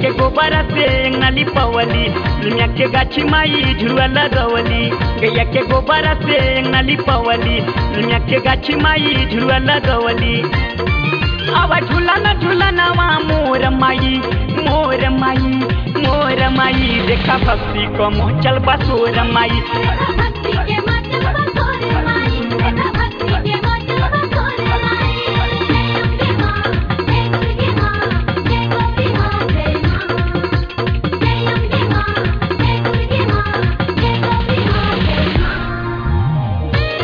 के गोबर से नली पवली निमिया के गाछी माई झुरुआ लगवली गैया के गोबर से नली पवली निमिया के गाछी माई झुरुआ लगवली आवा झूला न झूला नवा मोर माई मोर माई मोर माई देखा भक्ति को मोचल बसोर माई भक्ति के मतलब बसोरे माई देखा भक्ति के मतलब बसोरे माई जय अम्बे मां जय दुर्गे मां जय गोपी मां जय मां जय अम्बे मां जय दुर्गे मां जय गोपी मां जय मां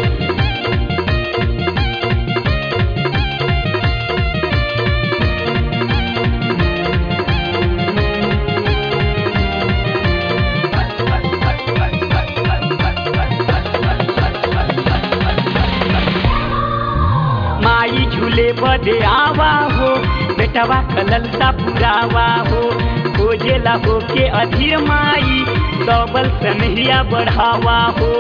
माई झूले बदे आवा हो बेटवा कलल सा पुरावा हो खोजेला हो के अधीर माई डबल सनहिया बढ़ावा हो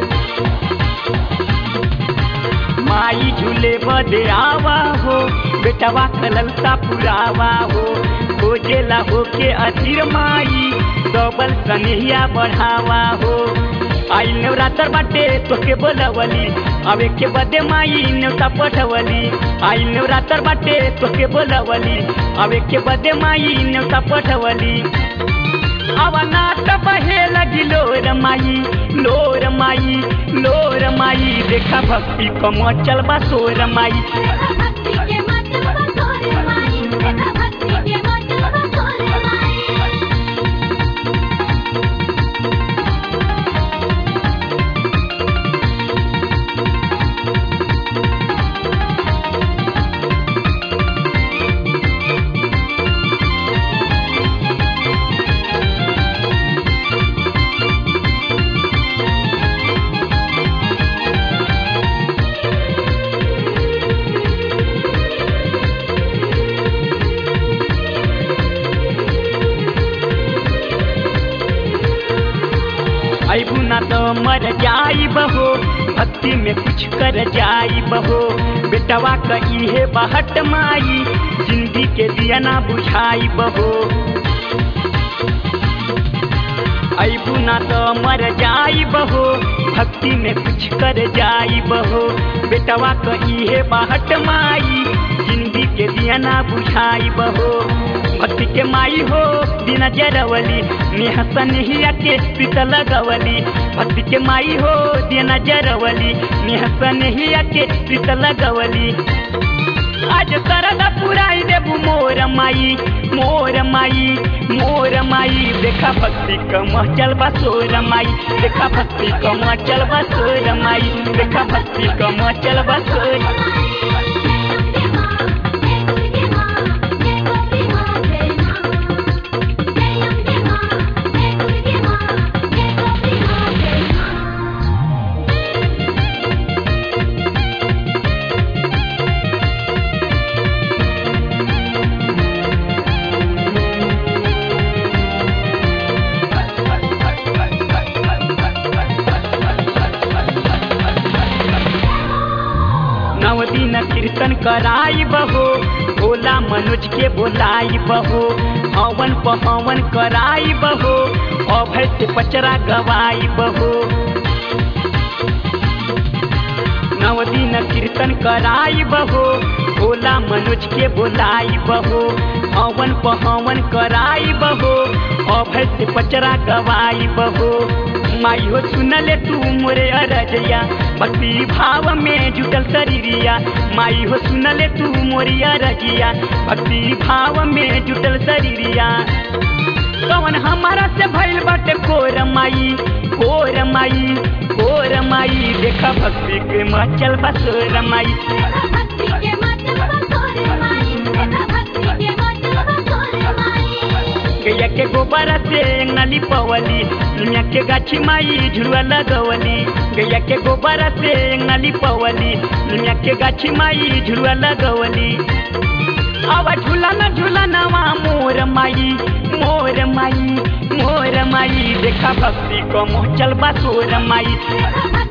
माई झूले बदे आवा हो बेटवा कलल सा पुरावा हो खोजेला हो के अधीर माई डबल सनहिया बढ़ावा हो आई नवरात्र बाटे तोके बोलवली अवे के बदे माई न्योता पठवली आई नवरात्र बाटे तोके बोलवली अवे के बदे माई न्योता पठवली आवा नाट बहे लगी लोर माई लोर माई लोर माई देखा भक्ति कमो चल सोर माई देखा भक्ति के मतलब बसोरे माई देखा भक्ति के मतलब बसोरे माई अबू ना तो मर जाई बहो भक्ति में कुछ कर जाई बहो बेटवा कही है बहट माई जिंदगी के दिया ना बुझाई बहो अबू ना तो मर जाई बहो भक्ति में कुछ कर जाई बहो बेटवा कही है बहट माई जिंदगी के दिया ना बुझाई बहो भक्ति के माई हो बिना जरवली नेह सनहिया के पित लगवली भक्ति के माई हो बिना जरवली नेह सनहिया के पित लगवली आज सरद पुराई देबू मोर माई मोर माई मोर माई देखा भक्ति कम चल बसोर माई देखा भक्ति कम चल बसोर माई देखा भक्ति कम चल बसोर नव दिन कीर्तन कराई बहो भोला मनोज के बोलाई बहो हवन पहवन कराई बहो अभय से पचरा गवाई बहो नव दिन कीर्तन कराई बहो भोला मनोज के बोलाई बहो हवन पहवन कराई बहो अभय से पचरा गवाई बहो माई हो सुनले तू मोरे अरजया भक्ति भाव में जुटल शरीरिया माई हो सुनले तू मोरी अरजिया भक्ति भाव में जुटल शरीरिया कवन हमारा से भइल बाटे कोर माई कोर माई कोर माई देखा भक्ति के मचल बसोर माई भक्ति के मतलब बसोरे माई देखा भक्ति के मतलब बसोरे माई गैया के गोबर से नली पवली निमिया के गाछी माई झुरुआ लगवली गैया के गोबर से नली पवली निमिया के गाछी माई झुरुआ लगवली आवा झूला न झूला नवा मोर माई मोर माई मोर माई देखा भक्ति को मोचल बसोर माई देखा